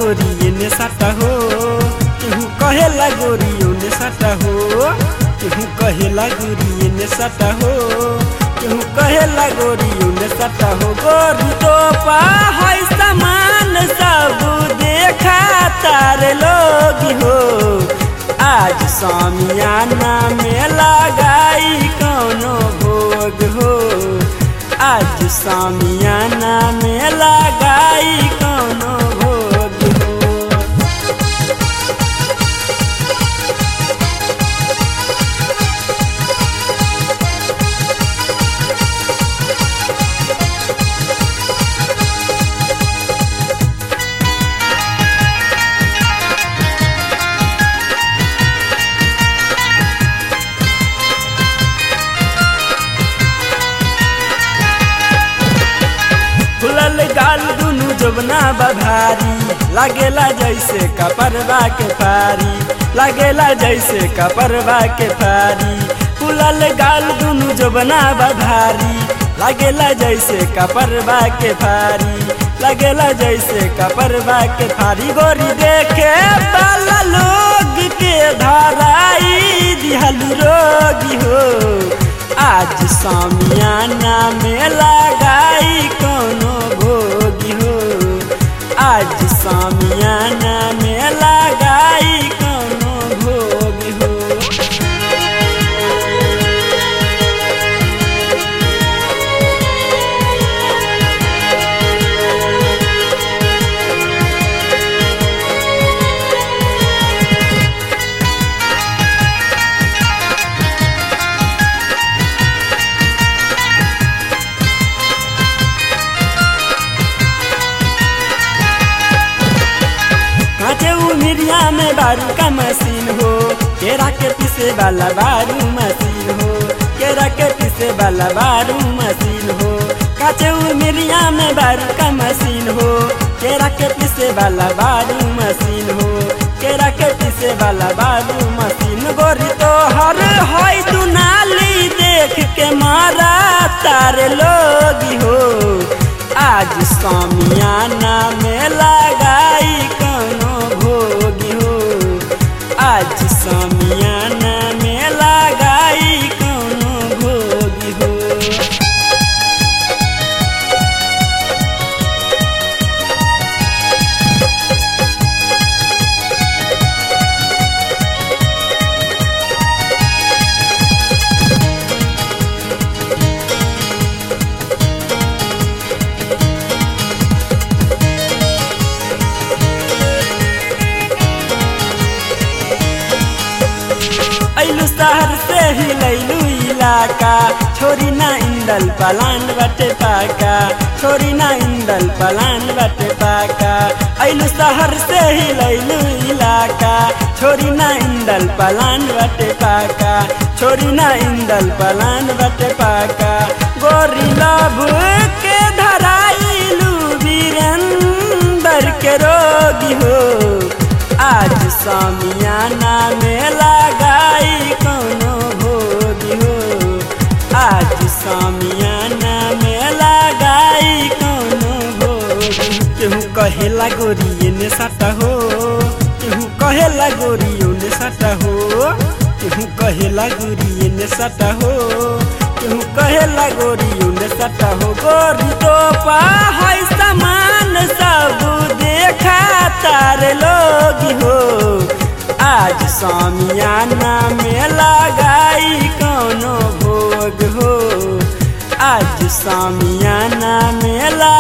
गोरी एने साटा हो केहू कहेला गोरी ओने साटा हो केहू कहेला गोरी एने साटा हो केहू कहेला गोरी ओने साटा हो गोरी तो पा है सामान सब देखा तारे लोग हो आज सामियाना में लगाई कोनो भोग हो आज सामियाना में लगाई कोनो भोग हो फुलल गाल दुनु जबना बभारी लागेला जैसे कपरवा के फारी लागेला जैसे कपरवा के फारी फुलल गाल दुनु जबना बभारी लागेला जैसे कपरवा के फारी लागेला जैसे कपरवा के फारी गोरी देखे वाला लोग के धराई दिहलु रोगी हो आज सामियाना में लगाई कोनो भोगी हो आज सामियाना में लगाई कोनो भोगी हो काटे उमिरिया में बारू का मशीन हो केरा के पीसे वाला बारू मशीन हो केरा के पीसे वाला बारू मशीन हो काटे उमिरिया में बारू का मशीन हो केरा के पीसे वाला बारू मशीन हो केरा के पीसे वाला बारू मशीन गोरी तो हर हई दुनाली देख के मारा तारे लोग हो आज सामियाना में लगाई कोनो भोगी हो आज सामियाना में लगाई कोनो भोगी हो ऐलू शहर से ही लैलू इलाका छोरी ना इंदल पलान बटे पाका छोरी ना इंदल पलान बटे पाका ऐलू शहर से ही लैलू इलाका छोरी ना इंदल पलान बटे पाका छोरी ना इंदल पलान बटे पाका गोरी लभ के धराइलू वीरेंदर के रोगी हो आज सामियाना में लगाई कोनो भोगी हो आज सामियाना में लगाई कोनो भोगी केहू कहेला गोरी एने साटा हो केहू कहेला गोरी ओने साटा हो केहू कहेला गोरी एने साटा हो केहू कहेला गोरी ओने साटा हो गोरी तो पा है सामान सब देखा तारे लोग हो आज सामियाना में लगाई कोनो भोग हो आज सामियाना में लगा